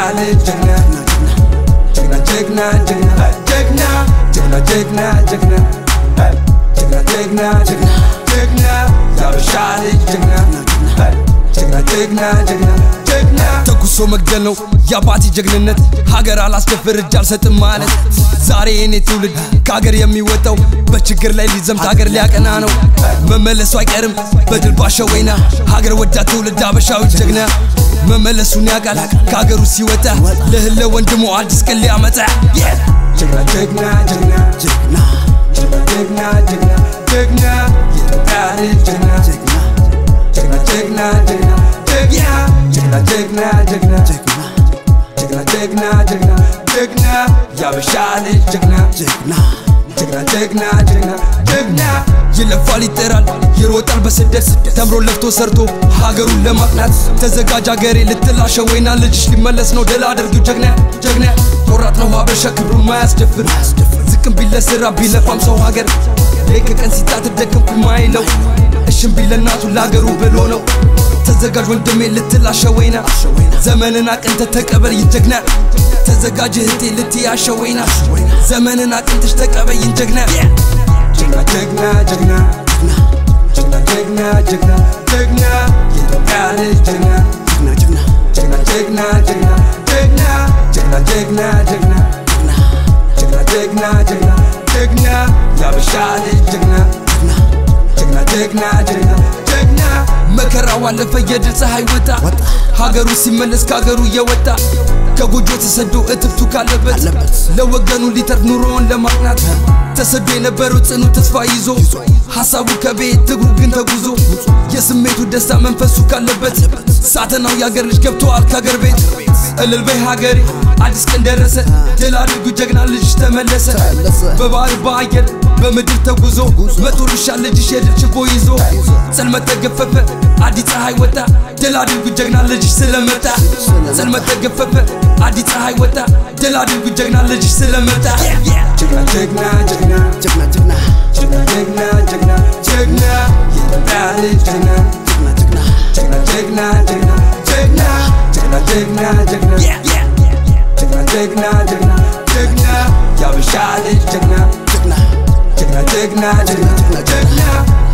ልጅ ጀግና ጀግና ጀግና ጀግና ጀግና ጀግና ጀግና ጀግና ጀግና ጀግና ጀግና ጀግና የአበሻ ልጅ ጀግና ጀግና ጀግና ጀግና ጀግና ተኩሶ መግደል ነው የአባቴ ጀግንነት ሀገር አላስደፍር እጅ አልሰጥም ማለት ዛሬ የኔ ትውልድ ከሀገር የሚወጣው በችግር ላይ ሊዘምት ሀገር ሊያቀና ነው መመለሱ አይቀርም በድል ባሸወይና ሀገር ወዳድ ትውልድ አበሻዊ ጀግና መመለሱን ያውቃል ከሀገሩ ሲወጣ ለህለ ወንድሞ አዲስ ቀን ሊያመጣ ጀግና ጀግና ጀግና ጀግና ጀግና ጀግና ጀግና የኢትዮጵያ ልጅ ጀግና ጀግና ጀግና ጀግና ጀግና ጀግና ጀግና ጀግና ጀግና ጀግና ጀግና ጀግና የአበሻ ልጅ ጀግና ጀግና ጀግና ጀግና ጀግና ጀግና ይለፋል ይጠራል ይሮጣል በስደት ተምሮ ለፍቶ ሰርቶ ሀገሩን ለማቅናት ተዘጋጅ ሀገሬ ልትላሸ ወይና ልጅሽ ሊመለስ ነው ድል አድርጊው ጀግና ጀግና ቆራጥ ነው ሀበሻ ክብሩን ማያስደፍር ዝቅም ቢለ ስራ ቢለፋም ሰው ሀገር ሌት ከቀን ሲጣት ደከምኩ ማይለው እሽም ቢለ እናቱ ለሀገሩ ብሎ ነው ተዘጋጅ ወንድሜ ልትላሸ ወይና ዘመንን አቅንተ ተቀበል ይጀግና ተዘጋጅ እህቴ ልትያሸ ወይና ዘመንን አቅንተሽ ተቀበይን ጀግና ጀግና ጀግና ጀግና ጀግና ጀግና ጀግና ጀግና የኢትዮጵያ ልጅ ጀግና ጀግና ጀግና ጀግና ጀግና ጀግና ጀግና ጀግና ጀግና ጀግና ጀግና ጀግና የአበሻ ልጅ ጀግና ጀግና ጀግና ጀግና ጀግና መከራው አለፈ የድል ፀሐይ ወጣ ሀገሩ ሲመለስ ከሀገሩ እየወጣ ከጎጆ ተሰዶ እትብቱ ካለበት ለወገኑ ሊተርፍ ኑሮውን ለማቅናት ተሰዶ የነበረው ጽኑ ተስፋ ይዞ ሀሳቡ ከቤት እግሩ ግን ተጉዞ የስሜቱ ደስታ መንፈሱ ካለበት ሳተናው የአገር ልጅ ገብተዋል ከሀገር ቤት እልል በይ ሀገሬ አዲስ ቀን ደረሰ ድል አድርጉ ጀግና ልጅሽ ተመለሰ በባህር በአየር በምድር ተጉዞ መቶልሻ ልጅሽ የድል ችቦ ይዞ ጽልመት ተገፈፈ አዲስ ፀሐይ ወጣ ድል አድርጉ ጀግና ልጅሽ ስለመጣ ጽልመት ተገፈፈ አዲስ ፀሐይ ወጣ ድል አድርጉ ጀግና ልጅሽ ስለመጣ ጀግና ጀግና ጀግና ጀግና ጀግና ጀግና ጀግና ጀግና ጀግና የኢትዮጵያ ልጅ ጀግና ጀግና ጀግና ጀግና ጀግና ጀግና ጀግና ጀግና ጀግና ጀግና ጀግና ጀግና ጀግና የአበሻ ልጅ ጀግና ጀግና ጀግና ጀግና ጀግና ጀግና